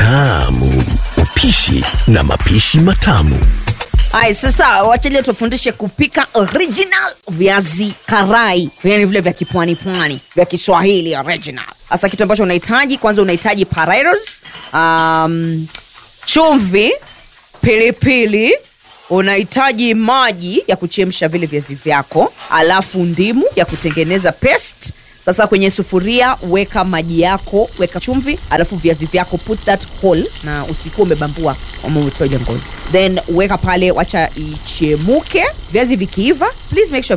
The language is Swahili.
tamu, upishi na mapishi matamu. Ay, sasa wachalia tufundishe kupika original viazi karai, yani vile vya kipwani pwani vya Kiswahili original. Sasa kitu ambacho unahitaji kwanza, unahitaji potatoes, um, chumvi, pilipili, unahitaji maji ya kuchemsha vile viazi vyako, alafu ndimu ya kutengeneza paste. Sasa kwenye sufuria weka maji yako, weka chumvi, alafu viazi vyako put that whole, na usikuwa umebambua ama umetoa ile ngozi, then weka pale, wacha ichemuke. Viazi vikiiva, please make sure